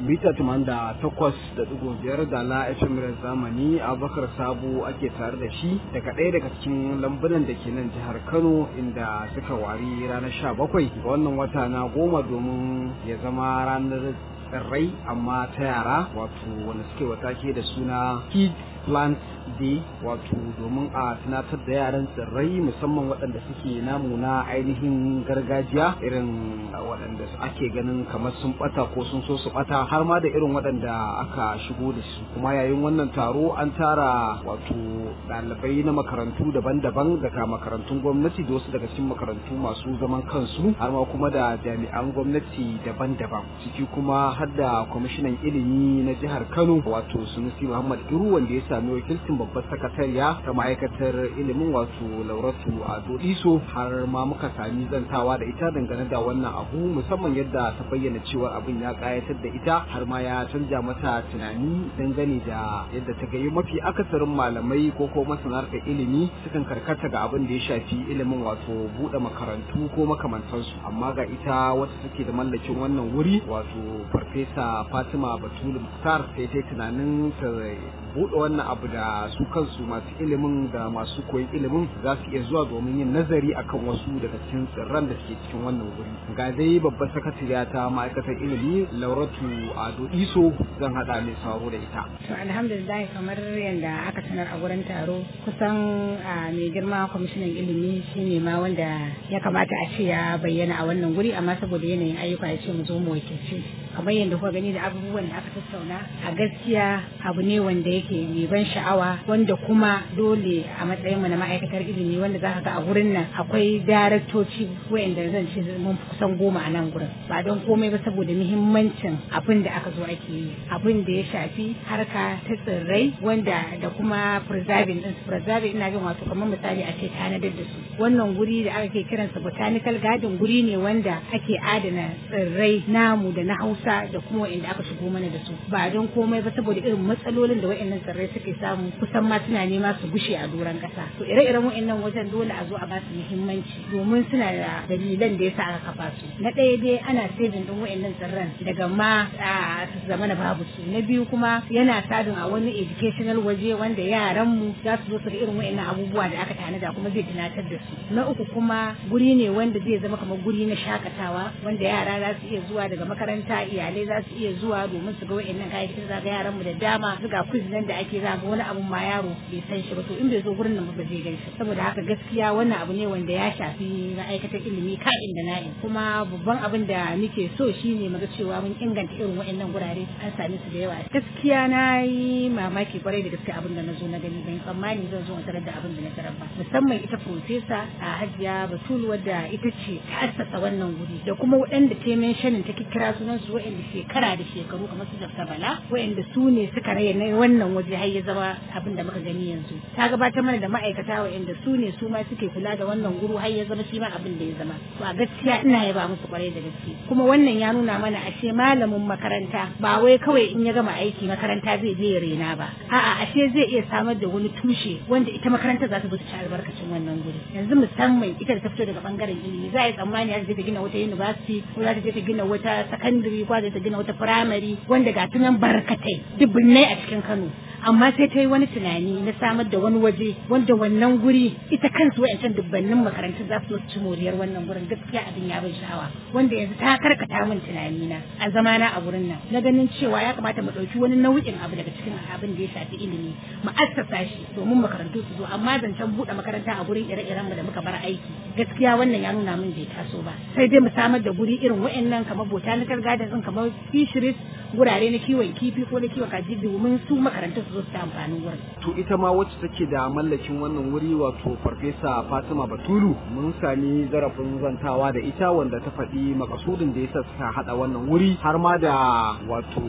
mita da takwas da digo biyar da la FM zamani Abubakar Sabo ake tare da shi daga ɗaya daga cikin lambunan da ke nan jihar Kano inda suka wari ranar sha bakwai ga wannan wata na goma domin ya zama ranar tsirrai amma ta yara wato wanda suke watake da suna Kid Plant Day wato domin a tunatar da yaran tsirrai musamman waɗanda suke namu na ainihin gargajiya irin waɗanda ake ganin kamar sun ɓata ko sun so su ɓata har ma da irin waɗanda aka shigo da su kuma yayin wannan taro an tara wato ɗalibai na makarantu daban-daban daga makarantun gwamnati da wasu daga cikin makarantu masu zaman kansu har ma kuma da jami'an gwamnati daban-daban ciki kuma har da kwamishinan ilimi na jihar kano wato sunusi muhammad iru wanda ya sami wakilcin babbar sakatariya ta ma'aikatar ilimin wato lauratu ado iso har ma muka sami zantawa da ita dangane da wannan abu musamman yadda ta bayyana cewa abin ya kayatar da ita har ma ya canja mata tunani dangane da yadda ta gayi mafi akasarin malamai ko ko masana ilimi sukan karkata ga abin da ya shafi ilimin wato buɗe makarantu ko makamantansu amma ga ita wata take da mallakin wannan wuri wato farfesa fatima batulu muktar sai ta tunanin ta buɗe wannan abu da su kansu masu ilimin da masu koyon ilimin za su iya zuwa domin yin nazari akan wasu daga cikin tsirran da suke cikin wannan wuri ga dai babbar sakatariya ta ma'aikatar ilimi lauratu ado iso zan haɗa mai sauro da ita to alhamdulillah kamar yadda aka sanar a wurin taro kusan mai girma kwamishinan ilimi shine ma wanda ya kamata a ce ya bayyana a wannan guri amma saboda yanayin ayyuka ya ce mu zo mu wakilci kamar yadda kuka gani da abubuwan da aka tattauna a gaskiya abu ne wanda yake mai ban sha'awa wanda kuma dole a matsayin mu na ma'aikatar ilimi wanda za ka ga a gurin nan akwai daraktoci wayanda zan ce mun kusan goma a nan gurin ba don komai ba saboda muhimmancin abin da aka zo ake yi abin da ya shafi harka ta tsirrai wanda da kuma preserving din su preserving ina jin wato kamar misali a ce tanadar da su wannan guri da aka ke kiransa botanical garden guri ne wanda ake adana tsirrai namu da na hausa da kuma wa'anda aka shigo mana da su ba don komai ba saboda irin matsalolin da wa'annan tsirrai suke samu kusan ma suna nema su gushe a doron kasa to ire-iren wa'annan wajen dole a zo a ba su muhimmanci domin suna da dalilan da yasa aka kafa su na ɗaya dai ana saving din wa'annan tsirran daga ma su zama na babu su na biyu kuma yana sadin a wani educational waje wanda yaran mu za su zo su ga irin wa'annan abubuwa da aka tanada kuma zai tunatar da su na uku kuma guri ne wanda zai zama kamar guri na shakatawa wanda yara za su iya zuwa daga makaranta iyalai za su iya zuwa domin su ga wa'annan kayayyakin za ga yaran mu da dama su ga quiz nan da ake za ga wani abun ma yaro bai san shi ba to in bai zo gurin nan ba zai gan shi saboda haka gaskiya wannan abu ne wanda ya shafi ma'aikatar ilimi ka'in da na'in kuma babban abin da muke so shine muga cewa mun inganta irin wa'annan gurare an same su da yawa gaskiya na yi mamaki kwarai da gaske abin da na zo na gani ban tsammani zan zo in tarar da abin da na tarar ba musamman ita profesa a hajiya batul wadda ita ce ta assasa wannan guri da kuma waɗanda ta mentionin ta kira sunan su waɗanda shekara da shekaru kamar su Dr. Bala waɗanda su ne suka raya na wannan waje har ya zama abin da muka gani yanzu ta gabatar mana da ma'aikata waɗanda su ne su ma suke kula da wannan guru har ya zama shi ma abin da ya zama to a gaskiya ina yaba musu kwarai da gaske kuma wannan ya nuna mana ashe malamin makaranta ba wai kawai in ya gama aiki makaranta zai je ya rena ba a'a ashe zai iya samar da wani tushe wanda ita makaranta za ta zo ta ci albarkacin wannan guri yanzu musamman ita da ta fito daga bangaren ilimi za a yi tsammani za ta gina wata university ko za ta je ta gina wata secondary ko za ta gina wata primary wanda ga tunan barkatai dubbinai a cikin Kano amma sai ta yi wani tunani na samar da wani waje wanda wannan guri ita kansu wa'ancan dubbannin makarantun za su ci moriyar wannan gurin gaskiya abin ya bin sha'awa wanda yanzu ta karkata min tunani na a zamana a gurin nan na ganin cewa ya kamata mu ɗauki wani nau'in abu daga cikin abin da ya shafi ilimi mu assasa shi domin makarantu su zo amma zancen buɗe makaranta a gurin ire-iren mu da muka bar aiki gaskiya wannan ya nuna min bai taso ba sai dai mu samar da guri irin wa'annan kamar botanical garden din kamar fisheries gurare na kiwon kifi ko na kiwon kaji domin su makarantun su zo su ta amfanin wurin. To ita ma wacce take da mallakin wannan wuri wato Farfesa Fatima Batulu mun sami zarafin zantawa da ita wanda ta faɗi makasudin da yasa suka haɗa wannan wuri har ma da wato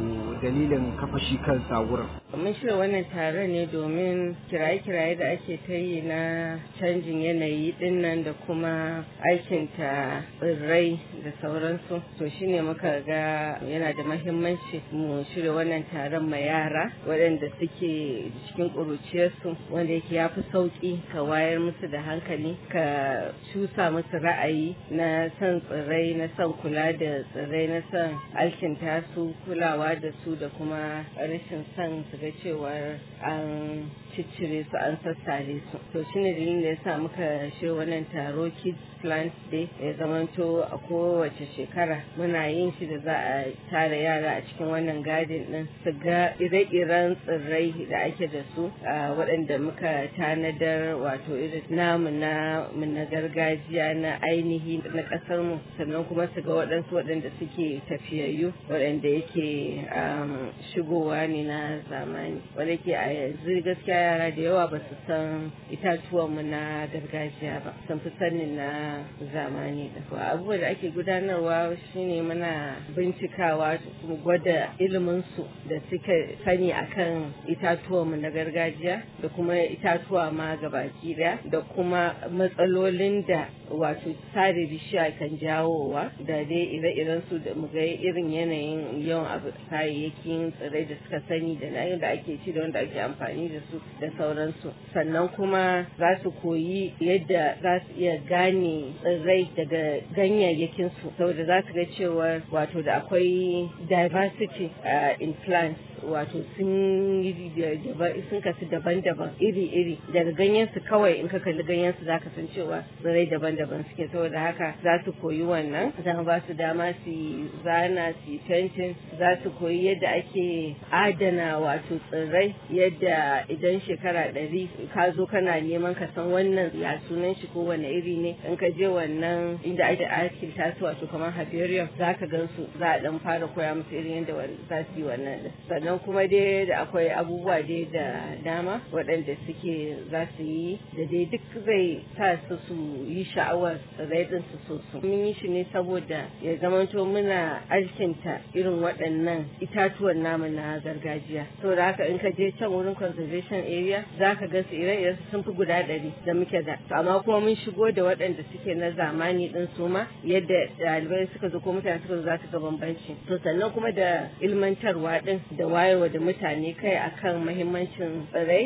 dalilin kafa shi kansa wurin mun shirya wannan taron ne domin kiraye-kiraye da ake ta yi na canjin yanayi dinnan da kuma aikinta tsirrai da sauransu to shine muka ga yana da mahimmanci mu shirya wannan taron ma yara waɗanda suke cikin ƙuruciyarsu wanda yake ya fi sauƙi ka wayar musu da hankali ka cusa musu ra'ayi na son tsirrai na son kula da tsirrai na son alkinta su kulawa da su da kuma rashin son su ga cewar an ciccire su an sassare su to shine dalilin da yasa muka shi wannan taro kids plant day ya zamanto a kowace shekara muna yin shi da za a tara yara a cikin wannan gadin din su ga ire-iren tsirrai da ake da su waɗanda muka tanadar wato irin namu na na gargajiya na ainihi na ƙasar mu sannan kuma su ga waɗansu waɗanda suke tafiyayyu waɗanda yake shigowa ne na zamani wanda ke a yanzu gaskiya yara da yawa ba su san itatuwanmu na gargajiya ba sun fi sanin na zamani da abubuwa da ake gudanarwa shine muna bincikawa mu gwada iliminsu da suka sani akan itatuwanmu na gargajiya da kuma itatuwa ma gabaki daya da kuma matsalolin da wato sare bishiya kan jawowa da dai ire-iren su da mu ga irin yanayin yawan abu kayayyakin tsirrai da suka sani da na da ake ci da wanda ake amfani da su da sauransu sannan kuma za su koyi yadda za su iya gane tsirrai daga ganyayyakin su saboda za su ga cewa wato da akwai diversity in plants wato sun yi sun kasu daban-daban iri-iri daga ganyen su kawai in ka kalli ganyen su zaka san cewa tsirrai daban-daban suke saboda haka za su koyi wannan za ba su dama su zana su fentin za su koyi yadda ake adana wato tsirrai yadda idan shekara ɗari ka zo kana neman ka san wannan ya sunan shi ko wani iri ne in ka je wannan inda ake aikin tasu wato kamar herbarium za ka gan su za a dan fara koya musu irin yadda za su yi wannan sannan kuma dai da akwai abubuwa dai da dama waɗanda suke za su yi da dai duk zai sa su su yi sha'awar tsirrai din su so su mun yi shi ne saboda ya zamanto muna alkinta irin waɗannan itatuwan namu na gargajiya saboda haka in ka je can wurin conservation area za ka ga su ire sun fi guda ɗari da muke da amma kuma mun shigo da waɗanda suke na zamani din su ma yadda ɗalibai suka zo ko mutane suka zo za su ga bambanci to sannan kuma da ilmantarwa din da wayarwa da mutane kai akan mahimmancin tsirrai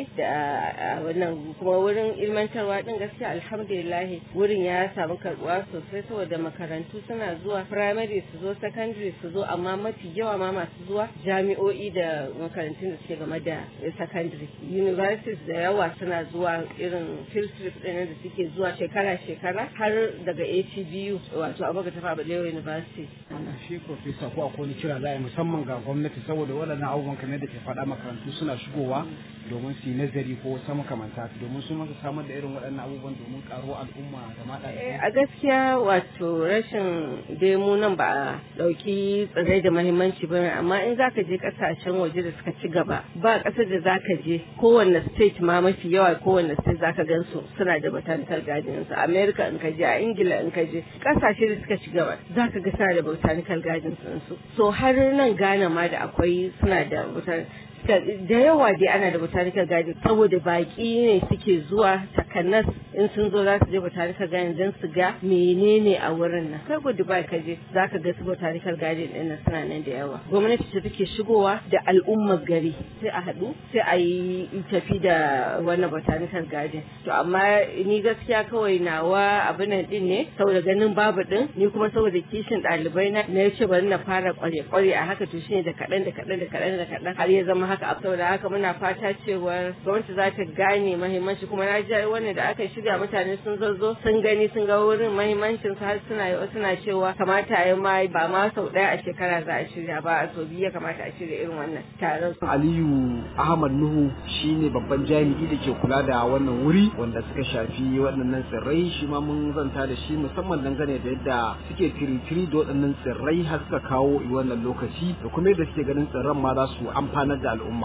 da wannan kuma wurin ilmantarwa din gaskiya alhamdulillah wurin ya samu karbuwa sosai saboda makarantu suna zuwa primary su zo secondary su zo amma mafi yawa ma masu zuwa jami'o'i da makarantun da suke game da secondary universities da yawa suna zuwa irin field trip ɗin da suke zuwa shekara-shekara har daga ATBU wato Abubakar Tafa Balewa University. Shi Profesa ko akwai kira za a musamman ga gwamnati saboda waɗannan abubuwan kamar da ke faɗa makarantu suna shigowa domin su yi nazari ko wasu makamanta domin su masa samar da irin waɗannan abubuwan domin ƙaro al'umma da mata a gaskiya wato rashin demu nan ba a ɗauki tsirrai da mahimmanci ba amma in zaka je ƙasashen waje da suka ci gaba ba ƙasar da zaka je kowanne state ma mafi yawa kowanne state zaka gan su suna da botanical gardens a america in ka je a ingila in ka je ƙasashe da suka ci gaba zaka ga suna da botanical gardens su so har nan ghana ma da akwai suna da botanical da yawa dai ana da botanical garden saboda baki ne suke zuwa takanas in sun zo za su je botanical garden don su ga menene a wurin nan kai ko Dubai ka je za ka ga su botanical garden din nan suna nan da yawa gwamnati ce take shigowa da al'ummar gari sai a haɗu sai a yi tafi da wannan botanical garden to amma ni gaskiya kawai nawa abin nan din ne saboda ganin babu din ni kuma saboda kishin ɗalibai na na ce bari na fara kware-kware a haka to shine da kaɗan da kaɗan da kaɗan da kaɗan har ya zama haka a saboda haka muna fata cewa gwamnati za ta gane mahimmanci kuma na ji wannan da aka shirya mutane sun zazzo sun gani sun ga wurin mahimmancin su har suna suna cewa kamata ya ma ba ma sau ɗaya a shekara za a shirya ba a sau biyu ya kamata a shirya irin wannan taron. Aliyu Ahmad Nuhu shine babban jami'i da ke kula da wannan wuri wanda suka shafi waɗannan tsirrai shi ma mun zanta da shi musamman dangane da yadda suke tiritiri da waɗannan tsirrai har suka kawo wannan lokaci da kuma yadda suke ganin tsirran ma za su amfanar da al'umma.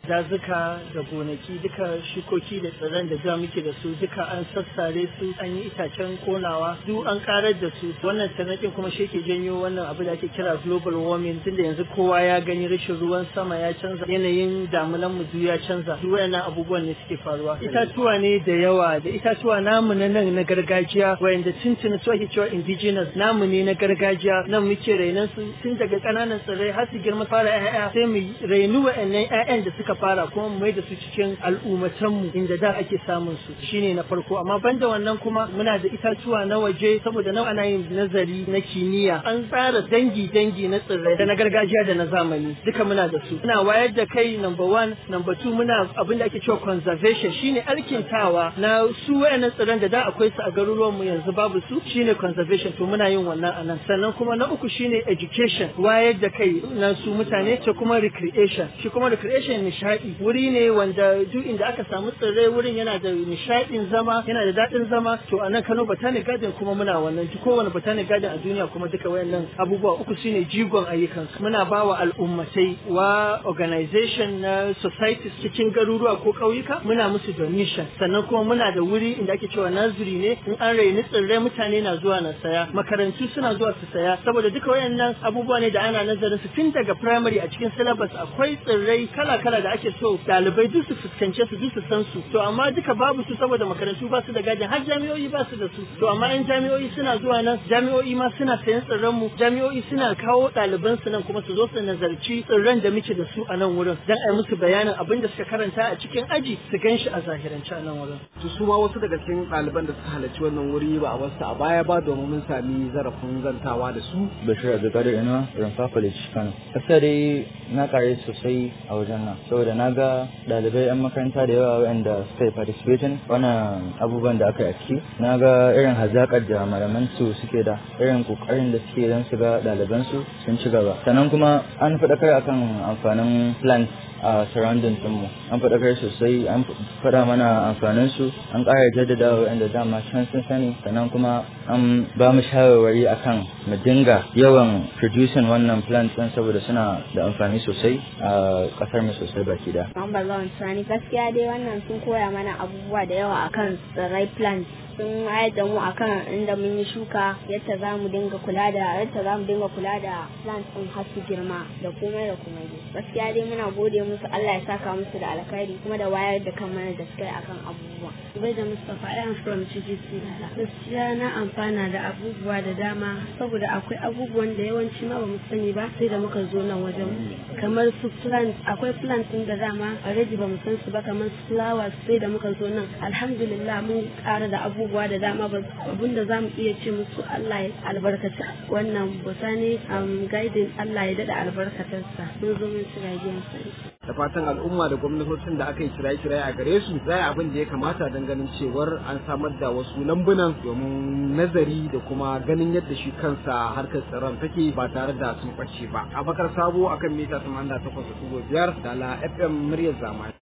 dazuka da gonaki duka shukoki da tsirran da da muke da su duka an sassare su an yi itacen konawa duk an karar da su wannan tarnakin kuma shi ke janyo wannan abu da ake kira global warming tunda yanzu kowa ya gani rashin ruwan sama ya canza yanayin damunan mu duk ya canza duk wayannan abubuwan ne suke faruwa itatuwa ne da yawa da itatuwa namu na nan na gargajiya wayanda tuntuni su ake cewa indigenous namu ne na gargajiya nan muke rainan su tun daga ƙananan tsirrai har su girma fara 'ya'ya sai mu rainu wa'annan 'ya'yan da suka fara kuma mu mai da su cikin al'ummatan mu inda da ake samun su shine na farko amma banda wannan kuma muna da itatuwa na waje saboda nan ana yin nazari na kimiyya an tsara dangi dangi na tsirrai da na gargajiya da na zamani duka muna da su muna wayar da kai number one number two muna abin da ake cewa conservation shine alkintawa na su wayannan tsirran da da akwai su a garuruwan mu yanzu babu su shine conservation to muna yin wannan anan sannan kuma na uku shine education wayar da kai na su mutane ta kuma recreation shi kuma recreation nishadi wuri ne wanda duk inda aka samu tsirrai wurin yana da nishadin zama yana da daɗin zama to a nan Kano Botanic Garden kuma muna wannan kowane Botanic Garden a duniya kuma duka wayannan abubuwa uku shine jigon ayyukan muna bawa al'ummatai wa organization na societies cikin garuruwa ko ƙauyuka muna musu donation sannan kuma muna da wuri inda ake cewa naziri ne in an raini tsirrai mutane na zuwa na saya makarantu suna zuwa su saya saboda duka wayannan abubuwa ne da ana nazarin su tun daga primary a cikin syllabus akwai tsirrai kala-kala da ake so ɗalibai duk su fuskance su duk su san su to amma duka babu su saboda makarantu ba su da gadin har jami'o'i ba su da su to amma yan jami'o'i suna zuwa nan jami'o'i ma suna sayan tsirran mu jami'o'i suna kawo ɗaliban su nan kuma su zo su nazarci tsirran da muke da su a nan wurin dan a musu bayanin abin da suka karanta a cikin aji su gan shi a zahirance a nan wurin to su ma wasu daga cikin ɗaliban da suka halarci wannan wuri ba a wasu a baya ba domin mun sami zarafin zantawa da su bashir abdulkadir ina rumfa college kano gaskiya dai na kare sosai a wajen nan saboda na ga ɗalibai 'yan makaranta da yawa waɗanda suka yi participating wannan abubuwan da aka yi a ciki na ga irin hazaƙar da malaman su suke da irin ƙoƙarin da suke don su ga ɗaliban su sun ci gaba sannan kuma an faɗakar akan amfanin plants a surrounding mu an faɗakar sosai an faɗa mana amfanin su an ƙara jaddada waɗanda dama can sun sani sannan kuma an ba mu shawarwari akan mu dinga yawan producing wannan plant ɗin saboda suna da amfani sosai a ƙasar mu sosai baki da. Mamba Lawan Sani gaskiya dai wannan sun koya mana abubuwa da yawa akan tsirrai plant sun wayar da mu akan inda mun yi shuka yadda za mu dinga kula da yadda za mu dinga kula da plant ɗin har su girma da komai da komai gaskiya dai muna gode musu Allah ya saka musu da alkhairi kuma da wayar da kan mana da suka yi akan abubuwa. Bai da Mustapha I am from CGC. Gaskiya na amfana da abubuwa da dama saboda akwai abubuwan da yawanci ma bamu sani ba sai da muka zo nan wajen kamar su plant akwai plant din da dama already bamu san su ba kamar su flowers sai da muka zo nan alhamdulillah mun ƙara da abubuwa da dama abin da zamu iya ce musu Allah ya albarkaci wannan botanic um, guiding Allah ya dada albarkatarsa mun zo mun shiga gidan da fatan al'umma da gwamnatocin da aka yi kiraye-kiraye a gare su za abin da ya kamata don ganin cewar an samar da wasu lambunan domin nazari da kuma ganin yadda shi kansa harkar tsaron take ba tare da sun ɓace ba abakar sabo akan mita 88.5 da la fm muryar zamani